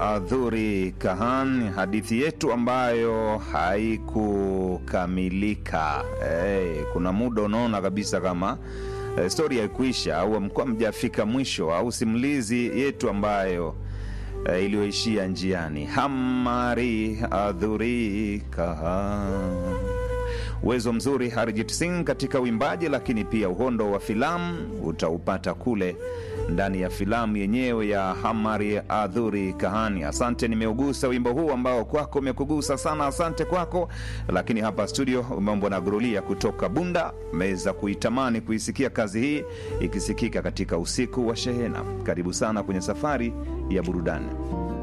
Adhuri Kahan, hadithi yetu ambayo haikukamilika. Hey, kuna muda unaona kabisa kama eh, stori haikuisha au mkuwa mjafika mwisho au simulizi yetu ambayo eh, iliyoishia njiani. Hamari Adhuri Kahan uwezo mzuri Harjit Singh katika uimbaji, lakini pia uhondo wa filamu utaupata kule ndani ya filamu yenyewe ya Hamari Adhuri Kahani. Asante, nimeugusa wimbo huu ambao kwako umekugusa sana, asante kwako. Lakini hapa studio umeombwa na Gurulia kutoka Bunda, meweza kuitamani kuisikia kazi hii ikisikika katika usiku wa shehena. Karibu sana kwenye safari ya burudani.